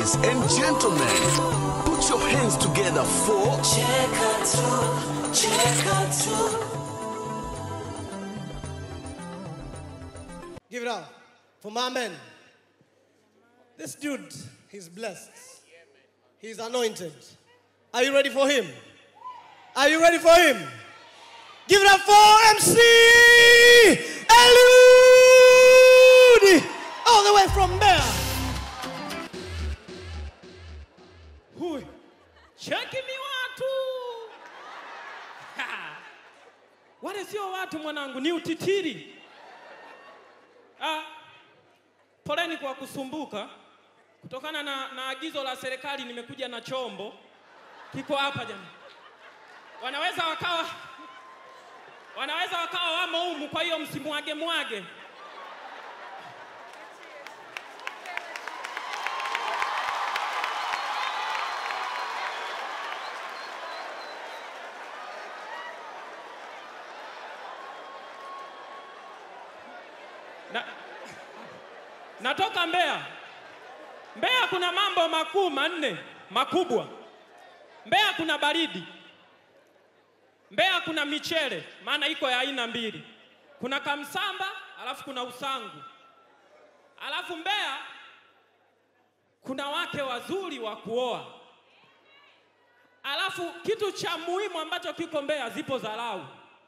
Ladies and gentlemen, put your hands together for Cheka tu, cheka tu. Give it up for my man. This dude, he's blessed. He's anointed. Are you ready for him? Are you ready for him? Give it up for MC Eliud, all the way from there. Hui. Cheki mi watu. Ha. Wale sio watu mwanangu, ni utitiri. Ah. Poleni kwa kusumbuka. Kutokana na, na agizo la serikali nimekuja na chombo kiko hapa jamani. Wanaweza wakawa wanaweza wakawa wamo humu, kwa hiyo msimwage mwage. Na, natoka Mbeya. Mbeya kuna mambo makuu manne makubwa. Mbeya kuna baridi. Mbeya kuna michele, maana iko ya aina mbili. Kuna kamsamba, alafu kuna usangu. Alafu Mbeya kuna wake wazuri wa kuoa. Alafu kitu cha muhimu ambacho kiko Mbeya, zipo dharau.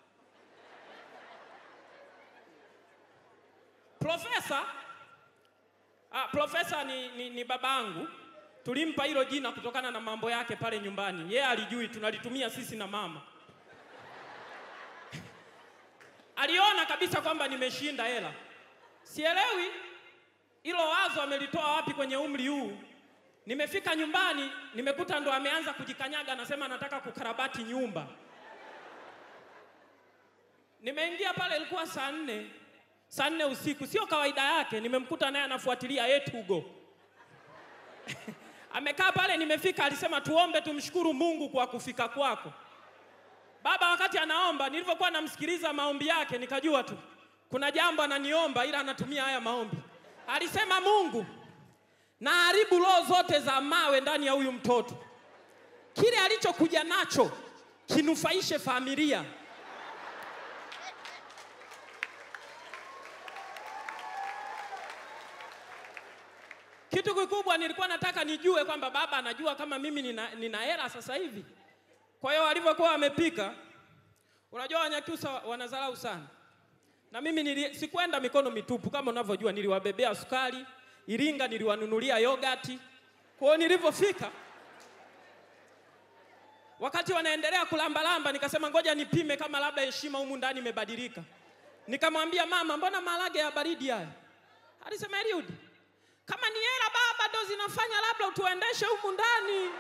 Profesa ah, profesa ni, ni, ni babangu. Tulimpa hilo jina kutokana na mambo yake pale nyumbani. Yeye alijui, tunalitumia sisi na mama. Aliona kabisa kwamba nimeshinda hela. Sielewi hilo wazo amelitoa wapi kwenye umri huu. Nimefika nyumbani, nimekuta ndo ameanza kujikanyaga, anasema anataka kukarabati nyumba. Nimeingia pale, ilikuwa saa nne saa nne usiku, sio kawaida yake. Nimemkuta naye anafuatilia Etugo amekaa pale. Nimefika, alisema tuombe, tumshukuru Mungu kwa kufika kwako baba. Wakati anaomba, nilivyokuwa namsikiliza maombi yake, nikajua tu kuna jambo ananiomba, ila anatumia haya maombi. Alisema, Mungu na haribu roho zote za mawe ndani ya huyu mtoto, kile alichokuja nacho kinufaishe familia. Kitu kikubwa nilikuwa nataka nijue kwamba baba anajua kama mimi nina, nina hela sasa hivi. Kwa hiyo walivyokuwa wamepika, unajua Wanyakyusa wanadharau sana, na mimi nili, sikwenda mikono mitupu kama unavyojua, niliwabebea sukari Iringa, niliwanunulia yogati. Kwa hiyo nilivyofika, wakati wanaendelea kulambalamba, nikasema ngoja nipime kama labda heshima humu ndani imebadilika. Nikamwambia mama, mbona maharage ya baridi haya? Alisema Eliud, kama ni hela baba ndo zinafanya labda utuendeshe humu ndani.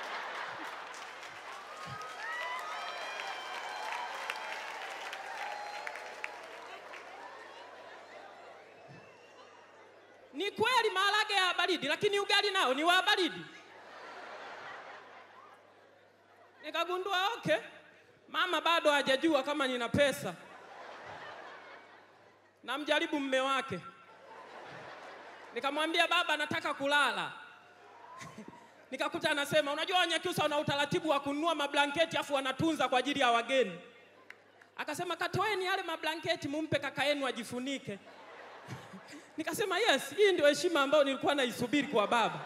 Ni kweli maharage ya baridi, lakini ugali nao ni wa baridi. Nikagundua okay, mama bado hajajua kama nina pesa. Namjaribu mme wake Nikamwambia baba, nataka kulala. Nikakuta anasema unajua Wanyakyusa wana utaratibu wa kununua mablanketi afu wanatunza kwa ajili ya wageni. Akasema katoeni yale mablanketi mumpe kaka yenu ajifunike. Nikasema yes, hii ndio heshima ambayo nilikuwa naisubiri kwa baba.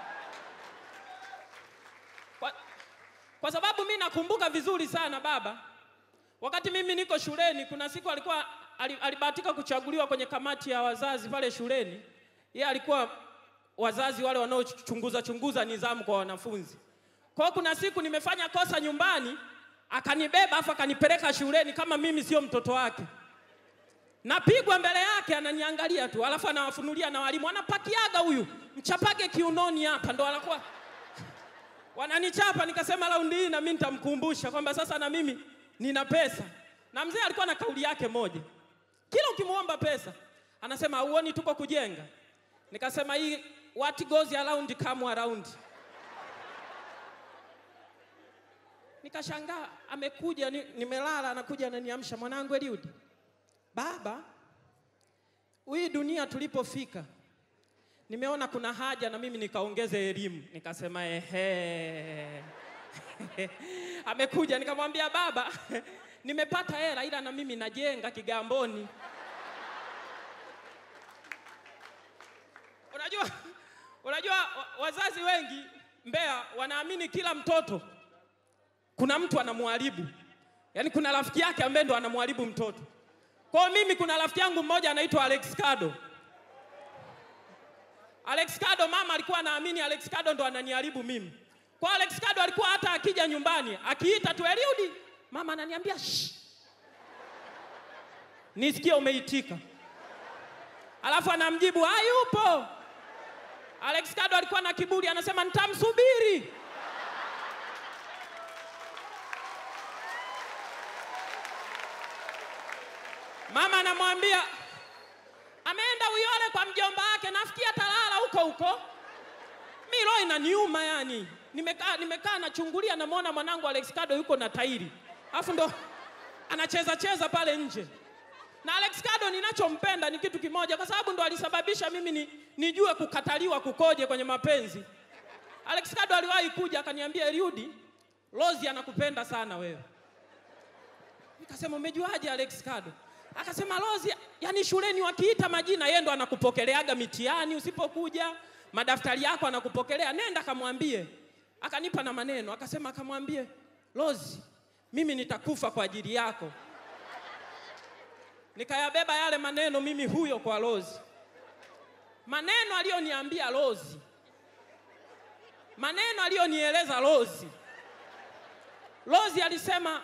Kwa, kwa sababu mi nakumbuka vizuri sana baba, wakati mimi niko shuleni, kuna siku alikuwa alibahatika kuchaguliwa kwenye kamati ya wazazi pale shuleni yeye alikuwa wazazi wale wanaochunguza chunguza nidhamu kwa wanafunzi. Kwa hiyo kuna siku nimefanya kosa nyumbani, akanibeba afu akanipeleka shuleni kama mimi sio mtoto wake. Napigwa mbele yake, ananiangalia tu, alafu anawafunulia na walimu, anapakiaga huyu, mchapage kiunoni hapa, ndo anakuwa wananichapa. Nikasema raundi hii na mimi nitamkumbusha kwamba sasa na mimi nina pesa. Na mzee alikuwa na kauli yake moja, kila ukimwomba pesa anasema hauoni tuko kujenga Nikasema hii what goes around come around. Nikashangaa amekuja ni, nimelala anakuja ananiamsha mwanangu Eliud. Baba, hii dunia tulipofika nimeona kuna haja na mimi nikaongeze elimu. Nikasema ehe. Amekuja nikamwambia baba, nimepata hela ila na mimi najenga Kigamboni. Unajua, unajua wa- wazazi wengi Mbeya wanaamini kila mtoto kuna mtu anamwharibu, yaani kuna rafiki yake ambaye ndo anamwharibu mtoto. Kwa hiyo mimi kuna rafiki yangu mmoja anaitwa Alex Kado. Alex Kado, mama alikuwa anaamini Alex Kado ndo ananiharibu mimi. Kwa Alex Kado alikuwa hata akija nyumbani akiita tu Eliudi, mama ananiambia shh, nisikie umeitika, alafu anamjibu hayupo. Alex Kado alikuwa na kiburi, anasema nitamsubiri. Mama anamwambia ameenda Uyole kwa mjomba wake, nafikiri atalala huko huko. Mi roho inaniuma yani, nimekaa nimekaa nachungulia, namwona mwanangu Alex Kado yuko na tairi, alafu ndo anacheza cheza pale nje. Na Alex Kado ninachompenda ni kitu kimoja, kwa sababu ndo alisababisha mimi ni, nijue kukataliwa kukoje kwenye mapenzi. Alex Kado aliwahi kuja akaniambia, Eliudi, Rozi anakupenda sana wewe. Nikasema umejuaje Alex Kado? Akasema Rozi, yani shuleni wakiita majina yeye ndo anakupokeleaga mitihani usipokuja, madaftari yako anakupokelea, nenda kamwambie. Akanipa na maneno, akasema akamwambie, Rozi, mimi nitakufa kwa ajili yako. Nikayabeba yale maneno mimi huyo kwa Rozi. Maneno aliyoniambia Rozi. Maneno aliyonieleza Rozi. Rozi alisema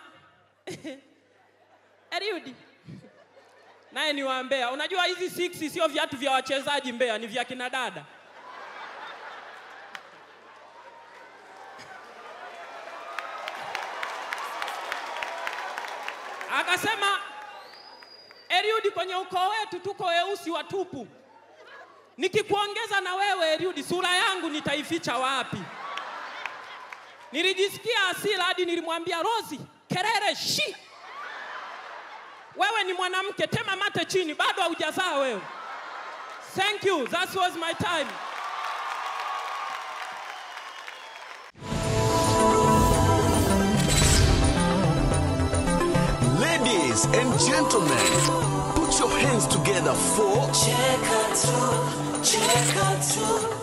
Eliudi, naye ni wa Mbeya. Unajua hizi six sio viatu vya wachezaji Mbeya, ni vya kina dada. Akasema Eliudi, kwenye ukoo wetu tuko weusi watupu. Nikikuongeza na wewe Eliudi, sura yangu nitaificha wapi? Nilijisikia hasira hadi nilimwambia Rozi, kelele shi, wewe ni mwanamke, tema mate chini, bado haujazaa wewe. Thank you, that was my time. Ladies and gentlemen, put your hands together for Cheka tu, cheka tu,